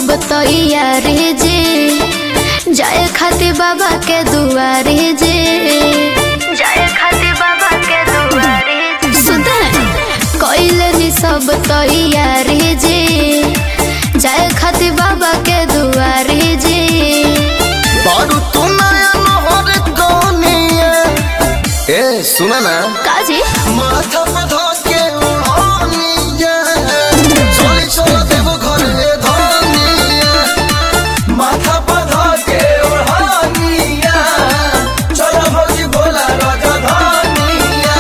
सब तैयारी जे जाए खातिर बाबा के दुआरी जे जाए खातिर बाबा के दुआरी सुते कैलनी सब तैयारी जे जाए खातिर बाबा के दुआरी जे बारू तू नया नहर कौनिया ए सुना ना काजी माथा पे धके उड़ानिया चली चल देव घरे धनिया माथा पे धके उड़ानिया चल भौजी भोला राजा धनिया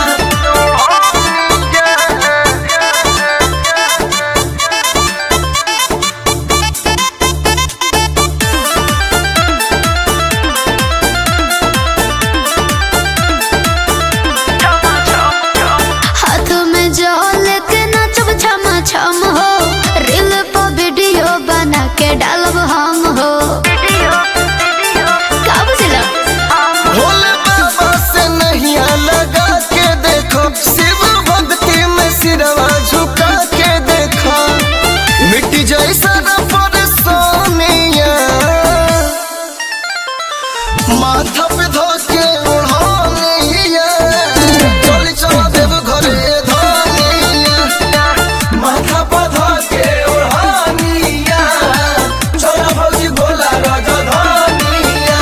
हाथ में जल के नचब छम छम हो रील पर वीडियो बना के डालब हम हो का बुझला भोले बाबा से नहीं लगा के देखो शिव भक्ति में सिरवा झुका के देखो मिट्टी जैसा परेशानिया माथा पे धोके उड़ानिया चली चला देव घरे धनिया माथा पे धोके उड़ानिया चला भौजी भोला राजा धनिया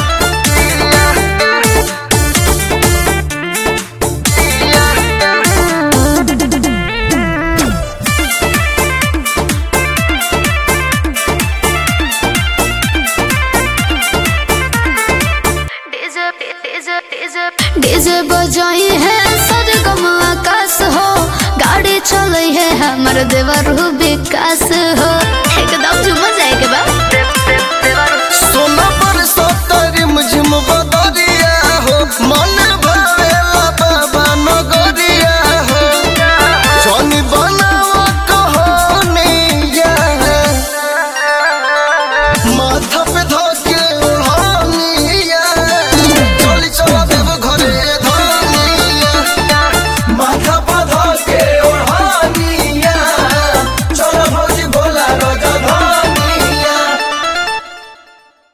डीजे बजाई है सरगम आकाश हो गाड़ी चले है हमर देवर विकास हो एकदम झुमर